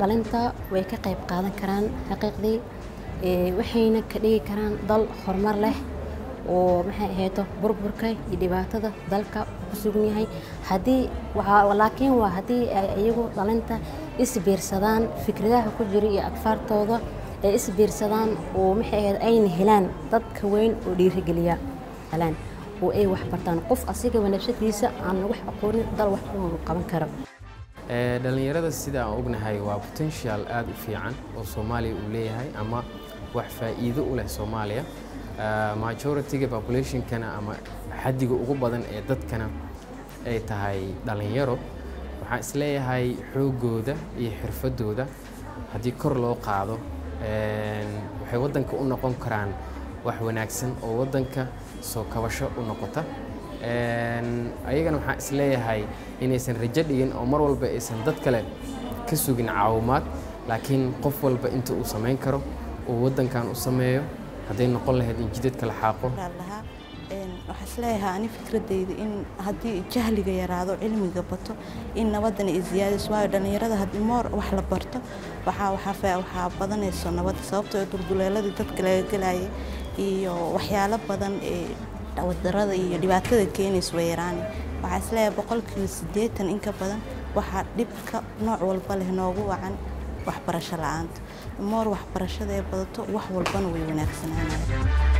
dhalinta way ka qayb qaadan karaan xaqiiqdii waxayna ka dhigi karaan dal horumar leh oo maxay ahayto burburka iyo dhibaatada dalka ku sugan yahay haddii laakiin waa haddii ay iyagu dhalinta isbiirsadaan fikradaha ku jira iyo agfaartooda ay isbiirsadaan oo maxay ahayd ayna helaan dadka weyn oo dhiirigeliya helaan oo ay wax bartaan qof asigaba nafsadiisa aan wax aqoonin dal wax uu qaban karo dhalinyarada sida aan ognahay waa potential aada u fiican oo soomaaliya uu leeyahay ama wax faa'iido u leh soomaaliya majority-ga populationkana ama xaddiga ugu badan ee dadkana ay tahay dhalinyaro waxaan isleeyahay xoogooda iyo xirfadooda haddii kor loo qaado waxay waddanka u noqon karaan wax wanaagsan oo waddanka soo kabasho u noqota ayagana waxaan isleeyahay inaysan rajo dhigin oo mar walba aysan dad kale ka sugin caawimaad laakiin qof walba inta uu samayn karo uu waddankan u sameeyo hadday noqon lahayd in jidadka la xaaqo waxaa isleeyahay ani fikradeyda in haddii jahliga yaraado cilmiga bato in nabadana ay ziyaadayso waayo dhallinyarada haddii moor wax la barto waxaa waxaa waxaa badanayso nabadda sababtoo dulduleeladii dadka laga gelayay iyo waxyaalo badan ee wadarada iyo dhibaatada keenaysa way yaraani waxaa isleeyahay boqolkiiba siddeetan in ka badan waxaa dhibka nooc walba leh noogu wacan waxbarasho la-aanta moor waxbarashada ee badato wax walbana way wanaagsanaanaya